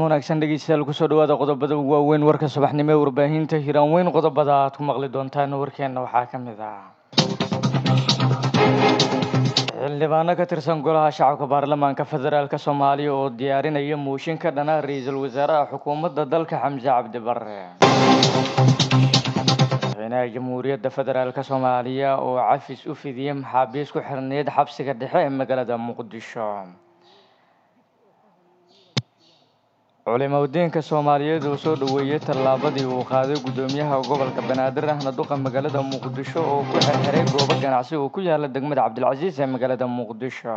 wanaagsan dhegeystayaal kusoo dhawaada qodobada ugu waaweyn warka subaxnimo ee warbaahinta hiiraan weyn qodobada aad ku maqli doontaan warkeena waxaa ka mid ah xildhibaano ka tirsan golaha shacabka baarlamaanka federaalk soomaaliya oo diyaarinaya mooshin ka dhana ra-iisul wasaaraha xukuumadda dalka xamse cabdi bare madaxweynaha jamhuuriyadda federaalk soomaaliya oo cafis u fidiyey maxaabiis ku xirneyd xabsiga dhexe ee magaalada muqdisho culimaudiinka soomaaliyeed oo soo dhoweeyey tallaabadii uu qaaday guddoomiyaha gobolka banaadir ahna duqa magaalada muqdisho oo ku xirxiray goobo ganacsi oo ku yaala degmada cabdilcasiis ee magaalada muqdisho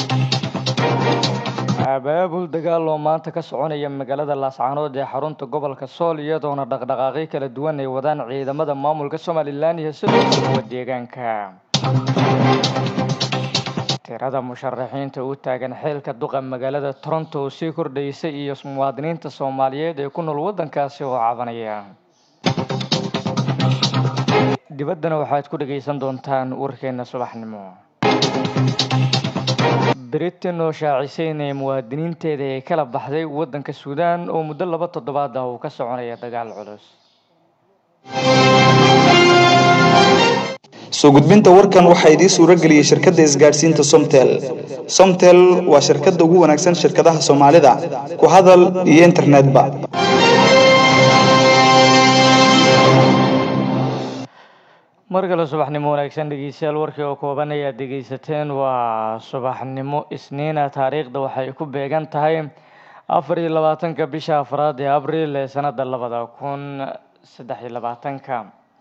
abaabul dagaal oo maanta ka soconaya magaalada laascaanood ee xarunta gobolka sool iyadoona dhaqdhaqaaqyo kala duwan ay wadaan ciidamada maamulka somalilan iyo sidoo kale kuwa deegaanka tirada musharaxiinta u taagan xeelka duqa magaalada toronto oo sii kordhaysa iyo muwaadiniinta soomaaliyeed ee ku nool waddankaasi oo cabanaya dibaddana waxaad ku dhagaysan doontaan warkeena subaxnimo britain oo shaacisay inay muwaadiniinteeda ay kala baxday waddanka suudaan oo muddo laba toddobaad ah uu ka soconaya dagaal culus soo gudbinta warkan waxaa idiin suuro geliyey shirkadda isgaadhsiinta somtel somtel waa shirkadda ugu wanaagsan shirkadaha soomaalida ku hadal iyo internetba mar kale subaxnimo wanaagsan dhegeystayaal warkii oo kooban ayaad dhegeysateen waa subaxnimo isniina taariikhda waxay ku beegan tahay afar iyo labaatanka bisha afraad ee abriil ee sanada labada kun saddex iyo labaatanka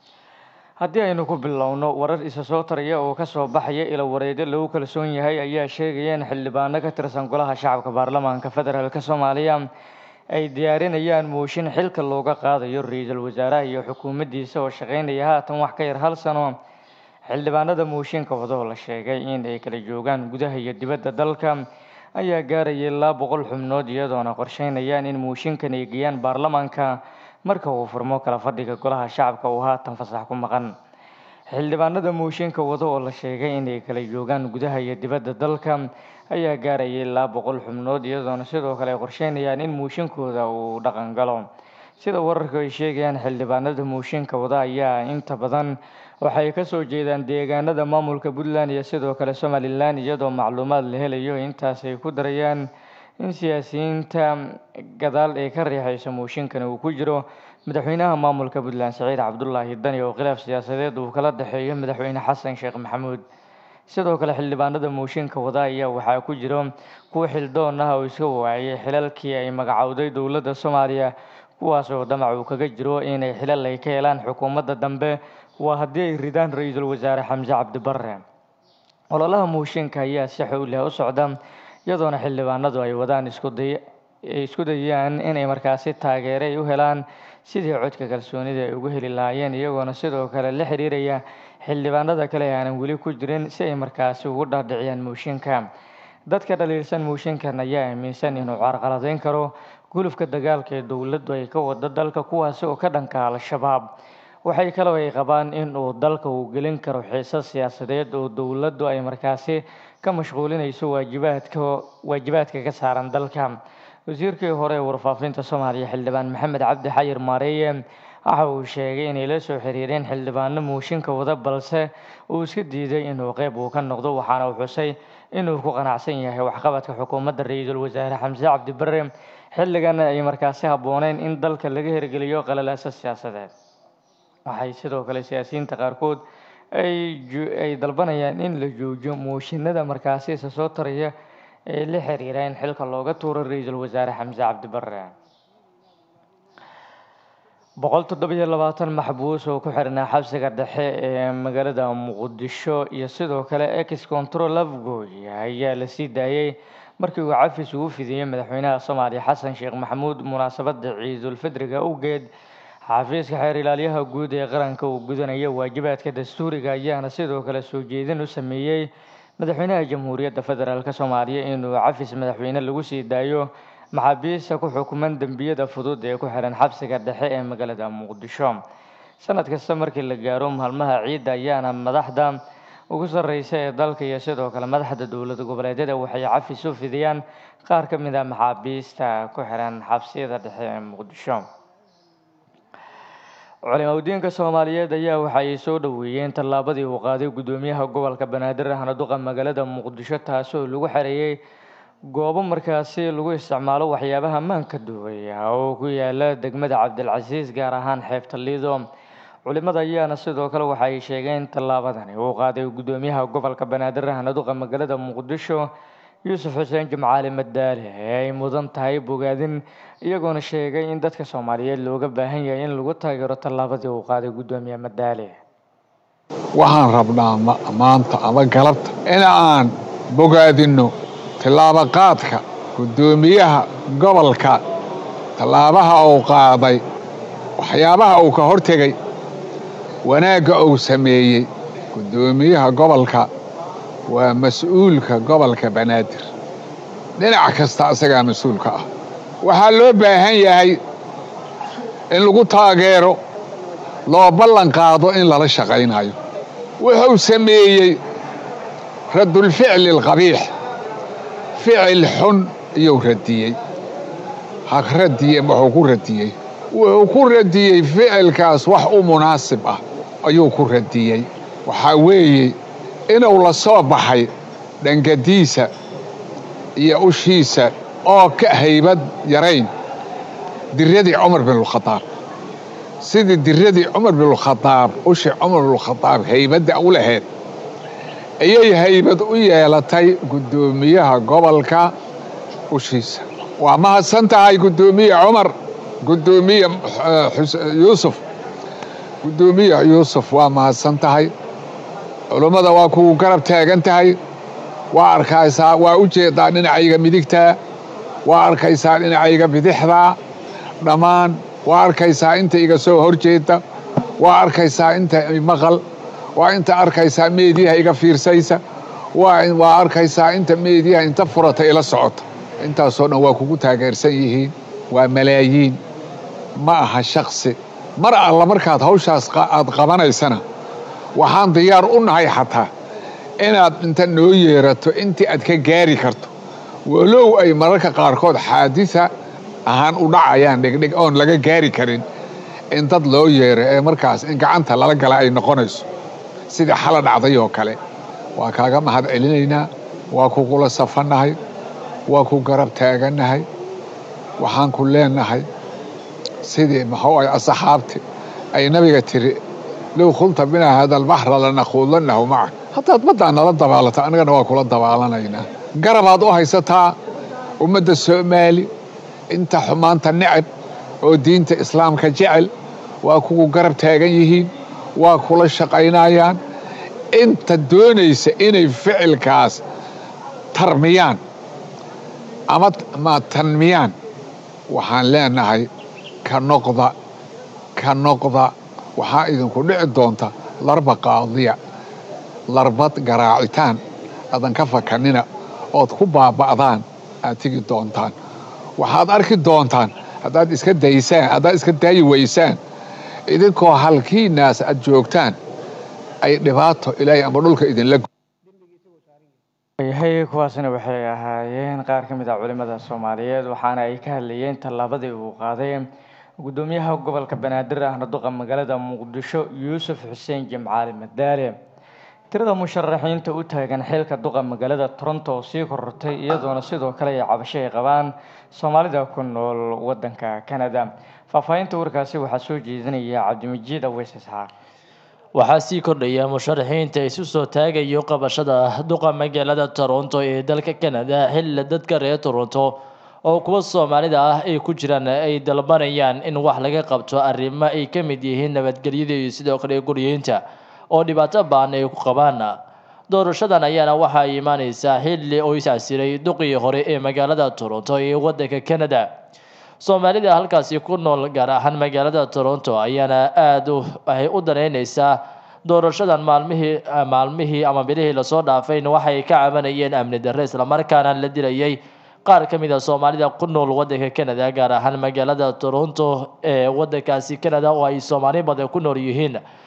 haddii aynu ku bilowno warar isa soo taraya oo kasoo baxaya ila wareedyo lagu kalsoon yahay ayaa sheegaya in xildhibaano ka tirsan golaha shacabka baarlamaanka federaalk soomaaliya ay diyaarinayaan mooshin xilka looga qaadayo ra-iisul wasaaraha iyo xukuumaddiisa oo shaqeynaya haatan wax ka yar hal sano xildhibaanada mooshinka wada oo la sheegay in ay kala joogaan gudaha iyo dibadda dalka ayaa gaaraya ilaa boqol xubnood iyadoona qorsheynayaan in mooshinkan ay geeyaan baarlamaanka marka uu furmo kala fadhiga golaha shacabka uu haatan fasax ku maqan xildhibaanada mooshinka wada oo la sheegay inay kala joogaan gudaha iyo dibadda dalka ayaa gaaraya ilaa boqol xubnood iyadoona sidoo kale ay qorsheynayaan in mooshinkooda uu dhaqan galo sida wararka ay sheegayaan xildhibaanada mooshinka wada ayaa inta badan waxay kasoo jeedaan deegaanada maamulka puntland iyo sidoo kale somalilan iyadoo macluumaad la helayo intaas ay ku darayaan in siyaasiyiinta gadaal ee ka riixaysa mooshinkan uu ku jiro madaxweynaha maamulka puntland saciid cabdulaahi dani oo khilaaf siyaasadeed uu kala dhexeeyo madaxweyne xasan sheekh maxamuud sidoo kale xildhibaanada mooshinka wada ayaa waxaa ku jiro kuwa xildoon ah oo iska waayay xilalkii ay magacowday dowladda soomaaliya kuwaas oo damac uu kaga jiro inay xilal ay ka helaan xukuumadda dambe waa haddii ay ridaan ra-iisul wasaare xamse cabdi bare ololaha mooshinka ayaa si xowliha u socda iyadoona xildhibaanadu ay wadaan iskuday ay isku dayaan inay markaasi taageere ay u helaan sidii codka kalsoonida ay ugu heli lahaayeen iyagoona sidoo kale la xiriiraya xildhibaanada kale ee aanan weli ku jirin si ay markaasi ugu dhaadhiciyaan mooshinka dadka dhaliilsan mooshinkan ayaa aaminsan inuu carqaladeyn karo gulufka dagaalka ee dowladdu ay ka wado dalka kuwaasi oo ka dhanka al-shabaab waxay kaloo ay qabaan in uu dalka uu gelin karo xiisad siyaasadeed oo dowladdu ay markaasi ka mashquulinayso waajibaadka waajibaadka ka saaran dalka wasiirkii hore ee warfaafinta soomaaliya xildhibaan maxamed cabdi xayir maareeye waxa uu sheegay inay la soo xiriireen xildhibaano mooshinka wada balse uu iska diiday inuu qeyb uu ka noqdo waxaana uu xusay inuu ku qanacsan yahay waxqabadka xukuumadda ra-iisul wasaare xamse cabdi bare xilligan ay markaasi habbooneyn in dalka laga hirgeliyo qalalaasa siyaasadeed waxay sidoo kale siyaasiyiinta qaarkood ay dalbanayaan in la joojiyo mooshinada markaasi isa soo taraya ee la xiriira in xilka looga tuuro ra-iisul wasaare xamse cabdi bare boqol toddobiyo labaatan maxbuus oo ku xirnaa xabsiga dhexe ee magaalada muqdisho iyo sidoo kale ex control afgooy ayaa la sii daayey markii uu cafis ugu fidiyey madaxweynaha soomaaliya xasan sheekh maxamuud munaasabada ciidulfidriga awgeed xafiiska xeer ilaalyaha guud ee qaranka uu gudanaya waajibaadka dastuuriga ayaana sidoo kale soo jeedin u sameeyey madaxweynaha jamhuuriyadda federaalk soomaaliya inuu cafis madaxweyne lagu sii daayo maxaabiista ku xukuman dembiyada fudud ee ku xiran xabsiga dhexe ee magaalada muqdisho sanad kasta markii la gaaro maalmaha ciidda ayaana madaxda ugu sarreysa ee dalka iyo sidoo kale madaxda dowlad goboleedyada waxay cafis u fidiyaan qaar ka mid a maxaabiista ku xiran xabsiyada dhexe ee muqdisho culimadiinka soomaaliyeed ayaa waxa ay soo dhoweeyeen tallaabadii uu qaaday guddoomiyaha gobolka banaadir ahna duqa magaalada muqdisho taasoo lagu xareeyey goobo markaasi lagu isticmaalo waxyaabaha maanka duubaya oo ku yaala degmada cabdilcasiis gaar ahaan xeebta liido culimada ayaana sidoo kale waxa ay sheegeen tallaabadani uu qaaday guddoomiyaha gobolka banaadir ahna duqa magaalada muqdisho yuusuf xuseen jimcaali madaale ee ay mudan tahay bogaadin iyagoona sheegay in dadka soomaaliyeed looga baahan yahay in lagu taageero tallaabadii uu qaaday guddoomiye madaale waxaan rabnaa maanta ama galabta in aan bogaadinno tillaabo qaadka guddoomiyaha gobolka tallaabaha uu qaaday waxyaabaha uu ka hortegay wanaagga uu sameeyey guddoomiyaha gobolka waa mas-uulka gobolka banaadir dhinac kasta asagaa mas-uulka ah waxaa loo baahan yahay in lagu taageero loo ballan qaado in lala shaqaynayo wuxuu sameeyey raddulficli alqabiix ficil xun iyuu radiyey ha radiye wuxuu ku radiyey wuxuu ku radiyey ficilkaas wax u munaasib ah ayuu ku radiyey waxaa weeye inuu la soo baxay dhangadiisa iyo ushiisa oo ka haybad yarayn diradii cumar binulkhadaab sidii diradii cumar binulkhadaab ushii cumar binulkhadaab haybadda u lahayd ayay haybad u yeelatay guddoomiyaha gobolka ushiisa waa mahadsan tahay guddoomiye cumar guddoomiye yuusuf guddoomiye yuusuf waa mahadsan tahay culummada waa kugu garab taagan tahay waa arkaysaa waa u jeedaa dhinacayga midigtaa waa arkaysaa dhinacayga bidixdaa dhammaan waa arkaysaa inta iga soo hor jeeda waa arkaysaa inta maqal waa inta arkaysaa meediyaha iga fiirsaysa waa arkaysaa inta meediyaha inta furata ila socota intaasoo dhan waa kugu taageersan yihiin waa malaayiin ma aha shaksi mar alla markaad hawshaas aad qabanaysana waxaan diyaar u nahay xataa inaad inta noo yeerato intii aad ka gaari karto walow ay mararka qaarkood xaadisa ahaan u dhacayaan dhegdheg oon laga gaari karin in dad loo yeero ee markaas in gacanta lala gala ay noqonayso sidii xala dhacday oo kale waa kaaga mahad celinaynaa waa kugula safannahay waa ku garab taagannahay waxaan ku leenahay sidii maxuu ay asxaabti ay nabiga tiri low khulta binaa hada albaxra lanakuudannahu macak haddaad baddaa nala dabaalata annagana waa kula dabaalanaynaa garabaad u haysataa ummadda soomaali inta xumaanta necab oo diinta islaamka jecel waa kugu garab taagan yihiin waa kula shaqaynayaan inta doonaysa inay ficilkaas tarmiyaan ama tanmiyaan waxaan leenahay ka noqda ka noqda waxaa idinku dhici doonta larba qaadiya larbad garaacitaan adan ka fakanina ood ku baaba'daan aad tegi doontaan waxaad arki doontaan haddaad iska daysaan haddaad iska daayi weysaan idinkoo halkiinaas aad joogtaan ay dhibaato ilaahay ama dhulka idinla yahay kuwaasina waxay ahaayeen qaar ka mid ah culimada soomaaliyeed waxaana ay ka hadlayeen tallaabadii uu qaaday guddoomiyaha gobolka banaadir ahna duqa magaalada muqdisho yuusuf xuseen jimcaali madaale tirada musharaxiinta u taagan xilka duqa magaalada toronto oo sii korortay iyadoona sidoo kale ay cabasho ay qabaan soomaalida ku nool wadanka canada faahfaahinta warkaasi waxaa soo jeedinaya cabdimajiid aweys isxaaq waxaa sii kordhaya musharaxiinta isu soo taagayo qabashada duqa magaalada toronto ee dalka canada xilli dadka reer toronto oo kuwa soomaalida ah ay ku jiraan ay dalbanayaan in wax laga qabto arrimo ay ka mid yihiin nabadgelyada iyo sidoo kale guryeynta oo dhibaato baan ay ku qabaan doorashadan ayaana waxaa imaaneysaa xilli oo iscasiray duqii hore ee magaalada toronto ee wadanka canada soomaalida halkaasi ku nool gaar ahaan magaalada toronto ayaana aada waxay u daneyneysaa doorashadan maalmihii maalmihii ama bilihii lasoo dhaafayn waxay ka cabanayeen amni darre islamarkaana la dilayay qaar ka mid a soomaalida ku nool wadanka canada gaar ahaan magaalada toronto ee wadankaasi canada oo ay soomaali badan ku nool yihiin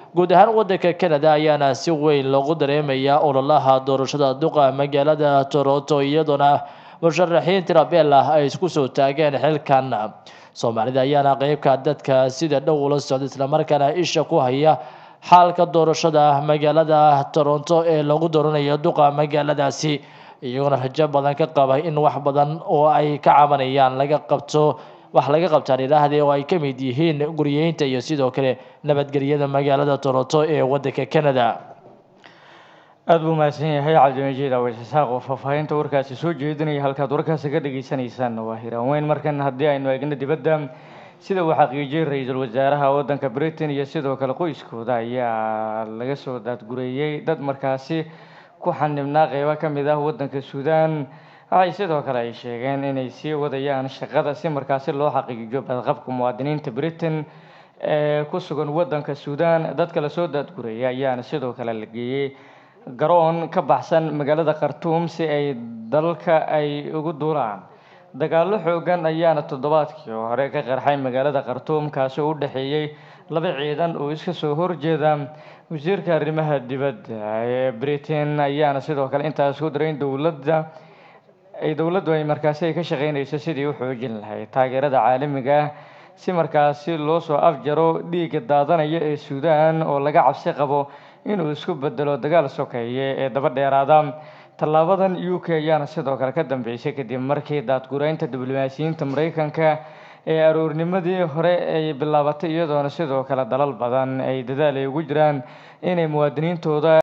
guud ahaan wadanka canada ayaana si weyn loogu dareemayaa ololaha doorashada duqa magaalada toronto iyadoona musharaxiin tirabeel ah ay isku soo taageen xilkan soomaalida ayaana qeybka dadka sida dhow ula socda islamarkaana isha ku haya xaalka doorashada magaalada toronto ee lagu dooranayo duqa magaaladaasi iyagoona rajo badan ka qaba in wax badan oo ay ka cabanayaan laga qabto wax laga qabtaan idhaahdee oo ay ka mid yihiin guryeynta iyo sidoo kale nabadgelyada magaalada toronto ee wadanka canada aada buu mahadsan yahay cabdimajiid awes isaaq oo faahfaahinta warkaasi soo jeedinaya halkaad warkaasi ka dhageysanaysaan waa hiraanweyn markan haddii aynu eegno dibadda sida uu xaqiijiyey ra-iisul wasaaraha waddanka britain iyo sidoo kale qoyskooda ayaa laga soo daadgureeyey dad markaasi ku xanibnaa qeybo ka mid ah waddanka suudaan waxay sidoo kale ay sheegeen inay sii wadayaan shaqada si markaasi loo xaqiijiyo badqabka muwaadiniinta britain ee ku sugan waddanka suudaan dadka lasoo daadgureeyay ayaana sidoo kale la geeyey garoon ka baxsan magaalada khartuum si ay dalka ay ugu duulaan dagaallo xoogan ayaana toddobaadkii hore ka qarxay magaalada khartuum kaasi oo u dhexeeyey laba ciidan oo iska soo horjeeda wasiirka arrimaha dibadda ee britain ayaana sidoo kale intaas ku daray in dowladda ay dowladdu ay markaasi ay ka shaqeynayso sidii u xoojin lahayd taageerada caalamiga ah si markaasi loo soo afjaro dhiigga daadanaya ee suudaan oo laga cabsi qabo inuu isku bedelo dagaal sokeeye ee daba dheeraada tallaabadan u k ayaana sidoo kale ka dambeysay kadib markii daadgureynta diblomaasiyiinta mareykanka ee aroornimadii hore ay bilaabatay iyadoona sidoo kale dalal badan ay dadaal ay ugu jiraan inay muwaadiniintooda